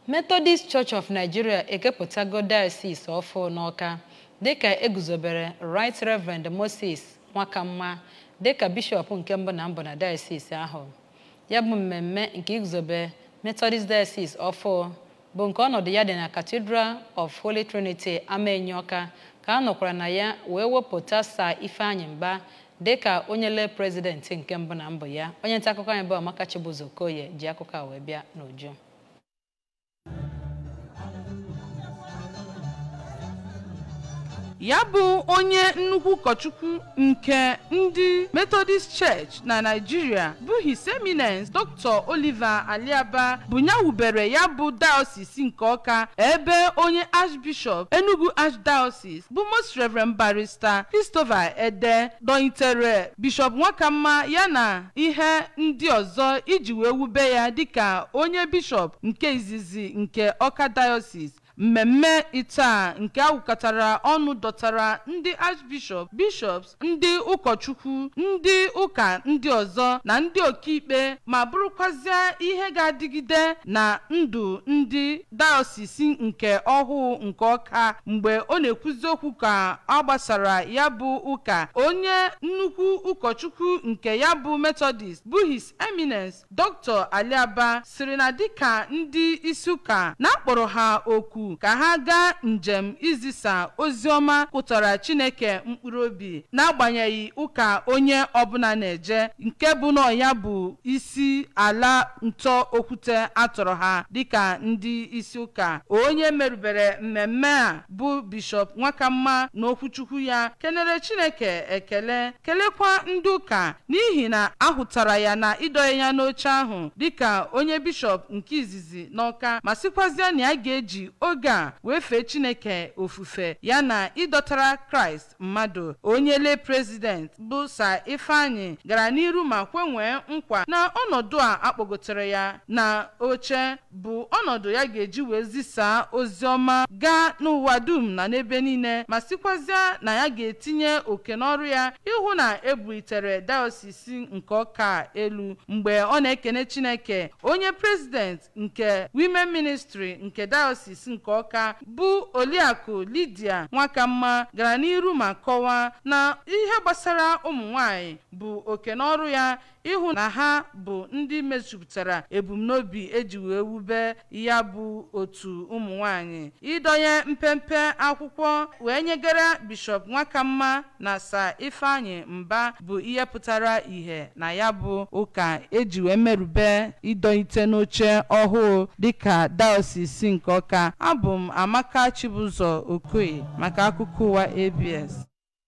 Methodist Church of Nigeria ekepụtago diocese ọfụ n'Ọka dịka eguzobere Right Reverend Moses Nwakamma dịka bishọp nke mbụ na mbụ na diocese ahụ ya bụ mmemme nke iguzobe Methodist Diocese ọfụ bụ nke ọnọdụ ya dị na Cathedral of Holy Trinity Amenyi Ọka ka a nọkwara na ya wee wepụta Sir Ifeanyị Mba dịka onye lee prezidenti nke mbụ na mbụ ya onye nta akụkọ anyị bụ Amaka Chibuzo Okoye ji akụkọ a wee bịa n'uju ya bụ onye nnukwu ụkọchukwu nke ndị methodist church na naijiria bụ his eminence dr oliver aliaba bụ ya wubere ya bụ diocese nke ọka ebe onye archbishop enugu archdiocese bụ most reverend barrister christopher ede dọnyitere bishop nwakamma ya na ihe ndị ọzọ iji wee wube ya dịka onye bishop nke izizi nke ọka diocese mmemme itaa nke awụkọtara ọnụ dọtara ndị archbishop bishops ndị ụkọchukwu ndị ụka ndị ọzọ na ndị ọkaikpe ma bụrụkwazịa ihe ga-adịgide na ndụ ndị dayọsisi nke ọhụụ nke ọka mgbe ọ na-ekwuzi okwu ka ọ gbasara ya bụ ụka onye nnukwu ụkọchukwu nke ya bụ methodist bụ his eminence dr aliaba siri na dịka ndị isi ụka na-akpọrọ ha okwu ka ha gaa njem izisa ozi ọma pụtara chineke mkpụrụ obi n'agbanyeghị ụka onye ọbụla na-eje nke bụ na ya bụ isi ala ntọ okwute atọrọ ha dịka ndị isi ụka onye merubere mmemme a bụ bishọp nwakamma na okwuchukwu ya kenere chineke ekele kelekwa ndị ụka n'ihi na ahụtara ya na ịdọnye ya n'oche ahụ dịka onye bishọp nke izizi n'ọka ma sịkwazịa na ya ga-eji oge a wee fee chineke ofufe ya na ịdọtara kraịst mmadụ onye lee prezident bụ sa ifeanyị gara n'iru ma kwenwee nkwa na ọnọdụ a akpọgotere ya na oche bụ ọnọdụ ya ga-eji wee zisaa ozi ọma gaa n'ụwa dum na n'ebe niile ma sikwazịa na ya ga-etinye oke n'ọrụ ya ịhụ na ebulitere dayosisi nke ọka elu mgbe ọ na-ekene chineke onye prezident nke women ministry nke dayosisi nke ọka bụ oliakụ lidia nwakamma gara n'iru ma kọwaa na ihe gbasara ụmụ nwanyị bụ oke n'ọrụ ya ịhụ na ha bụ ndị mejupụtara ebumnobi eji wee wube ya bụ otu ụmụ nwanyị ịdọnye mpempe akwụkwọ wee nyegara bishọp nwakamma na sa ifeanyị mba bụ ihe pụtara ìhè na ya bụ ụka eji wee merube ịdọnyite n'oche ọhụụ dịka daosisi nke ọka abụ m amaka chibụzọ okoye maka akụkọ ụwa abs